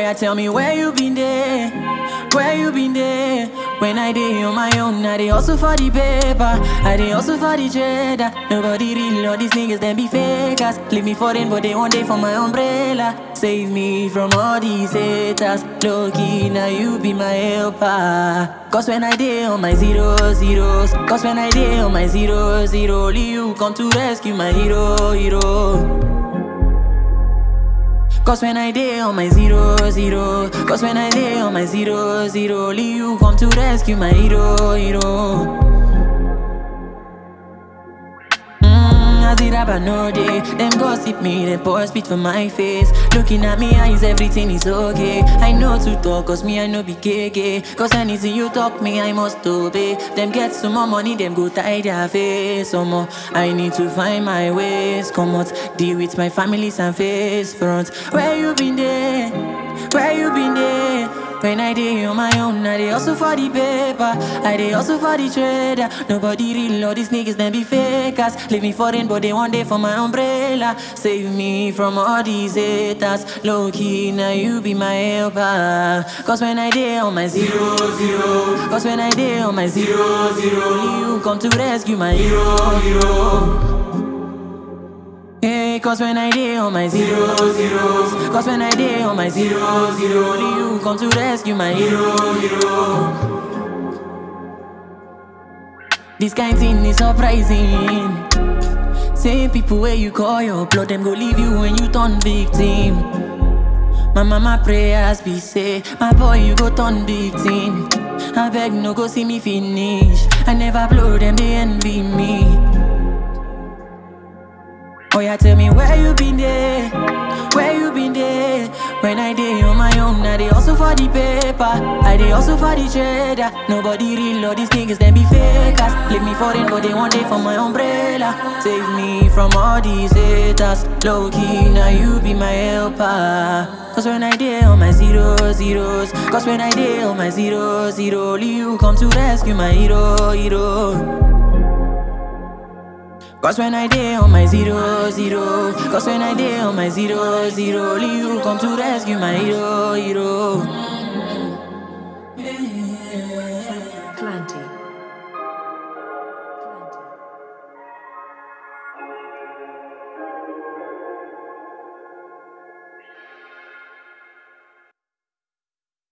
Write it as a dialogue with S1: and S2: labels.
S1: yeah, tell me where you been there, where you been there. When I dey on my own, I dey hustle for the paper, I dey hustle for the cheddar. Nobody real, all these niggas them be fakers. Leave me for them, but they one day for my umbrella. Save me from all these haters. Low key, now you be my helper. Cause when I dey on my zero zeros, cause when I dey on my zero zero, only you come to rescue my hero hero. Cause when I dey on my zero zero Cause when I dey on my zero zero Only you come to rescue my hero hero Mm, as it happen no day Them gossip me, them pour spit for my face Looking at me eyes, everything is okay I know to talk, cause me I know be KK Cause anything you talk me, I must obey Them get some more money, them go tie their face Some more, I need to find my ways Come out, deal with my families and face front Where you been there? Where you been there? When I dey on my own, I dey hustle for the paper. I dey hustle for the trader. Nobody real, all these niggas them be fakers. Leave me foreign, but they one day for my umbrella. Save me from all these haters. Low key, now you be my helper. Cause when I dey on my zero zero, cause when I dey on my zero zero, only you come to rescue my hero hero. Yeah, cause when I dey on my zero zeros Cause when I dey on my zero zero Only you come to rescue my hero hero This kind thing is surprising Same people where you call your blood Them go leave you when you turn victim My mama prayers be say My boy you go turn victim I beg no go see me finish I never blow them they envy me Oh yeah, tell me where you been there, where you been there. When I dey on my own, I dey hustle for the paper, I dey hustle for the cheddar. Nobody real, all these niggas them be fakers. Leave me foreign, but they one day for my umbrella. Save me from all these haters. Low key, now you be my helper. Cause when I dey on my zero zeros, cause when I dey on my zero zero, only you come to rescue my hero hero. Cause when I dey on my zero zero Cause when I dey on my zero zero Only you come to rescue my hero hero